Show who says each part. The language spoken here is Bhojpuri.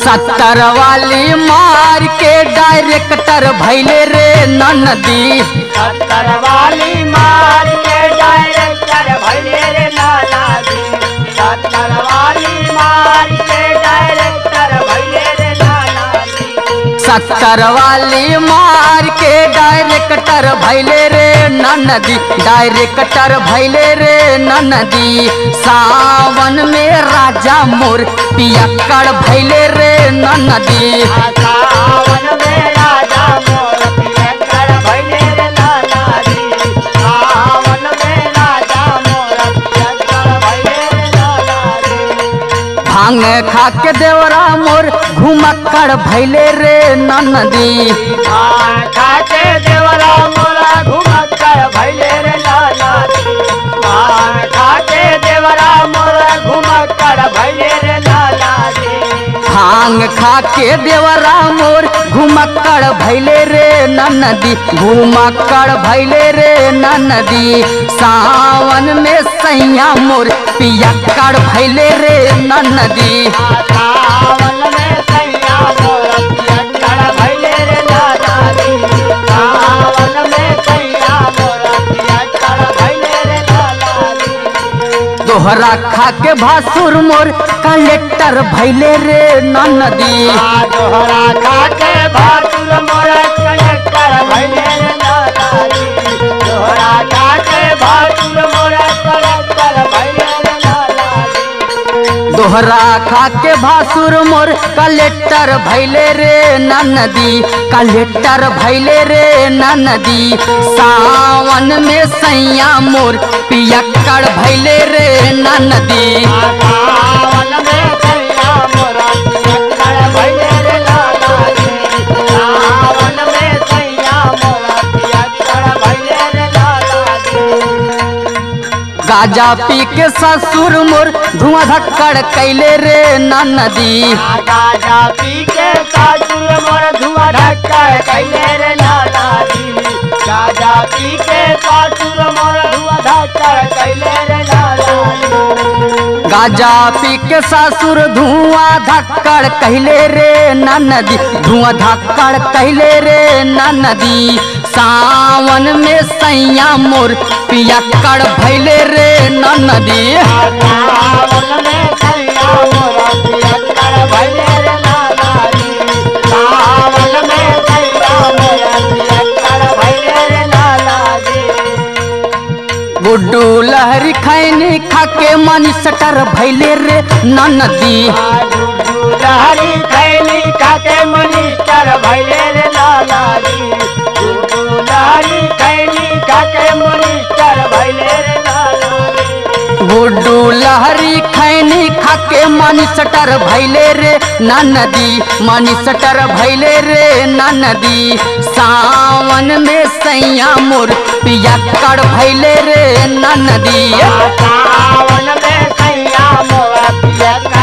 Speaker 1: सत्तर वाली मार के डायरेक्टर भैले रे नदी
Speaker 2: सत्तर वाली मार के डायरेक्टर भैले रे लाला जी सत्तर वाली मार के डायरेक्टर भैले रे लाला जी
Speaker 1: सत्तर वाली मार के डायरेक्टर भैले रे नदी डायरेक्टर भैले रे नदी सावन में राजा मोर पियक्कड़ भैले रे नदी
Speaker 2: सावन में राजा मोर पियक्कड़ भैले रे लाला जी सावन में राजा मोर पियक्कड़ भैले रे लाला जी
Speaker 1: भांग खा के देवरा मोर घुमक्कड़ भैले रे नदी
Speaker 2: भांग खा के देवरा मोरा घुमक्कड़ भैले रे लाला जी भांग खा के देवरा मोरा घुमक्कड़ भैले रे लाला जी
Speaker 1: भांग खा के देवरा मोर घुमक्कड़ भैले रे नदी घुमक्कड़ भैले रे नदी सावन में सैया मोर पियक्कड़ भैले रे नदी
Speaker 2: सावन में सैया मोर पियक्कड़ भैले रे लाला जी सावन में सैया मोर पियक्कड़ भैले रे लाला जी
Speaker 1: दोहरा खा के भासुर मोर कलेक्टर भैले रे नदी
Speaker 2: आ दोहरा खाके भातुर मोर कलेक्टर भैले रे लाला जी दोहरा खाके भातुर मोर कलेक्टर भैले रे लाला जी
Speaker 1: दोहरा खा के भासुर मोर कलेक्टर भैले रे नदी कलेक्टर भैले रे नदी सावन में सैया मोर पियक्कड़ भैले रे नदी
Speaker 2: सावन में सैया मोर पियक्कड़ भैले रे लाला जी सावन में सैया मोर पियक्कड़ भैले रे लाला जी
Speaker 1: गाजा पी के ससुर मोर धुआं धक्कड़ कैले रे नदी
Speaker 2: गाजा पी के सासुर मोर धुआं ढक्कड़ कैले रे लाला जी गाजा पी के सासुर मोर धुआं ढक्कड़ कैले रे लाला जी
Speaker 1: गाजा पी के ससुर धुआं धक्कड़ कहले रे नदी धुआं धक्कड़ कहले रे नदी सावन में सैया मोर पियक्कड़ भैले रे नदी
Speaker 2: सावन में सैया मोर पियक्कड़ भैले रे लाला जी सावन में सैया मोर पियक्कड़ भैले रे लाला जी
Speaker 1: गुड्डू लहरी खैनी खाके मनी सटर भैले रे नदी
Speaker 2: लहरी खैली खाके मनिस्टर भैले रे लाला जी लहरी खैली खाके मनिस्टर भैले रे लाला जी
Speaker 1: गुड्डू लहरी खैनी खाके मनी सटर भैले रे नदी मनी सटर भैले रे नदी सावन में सैया मोर पियक्कड़ भैले रे नदी
Speaker 2: सावन में सैया मोरा पियक्कड़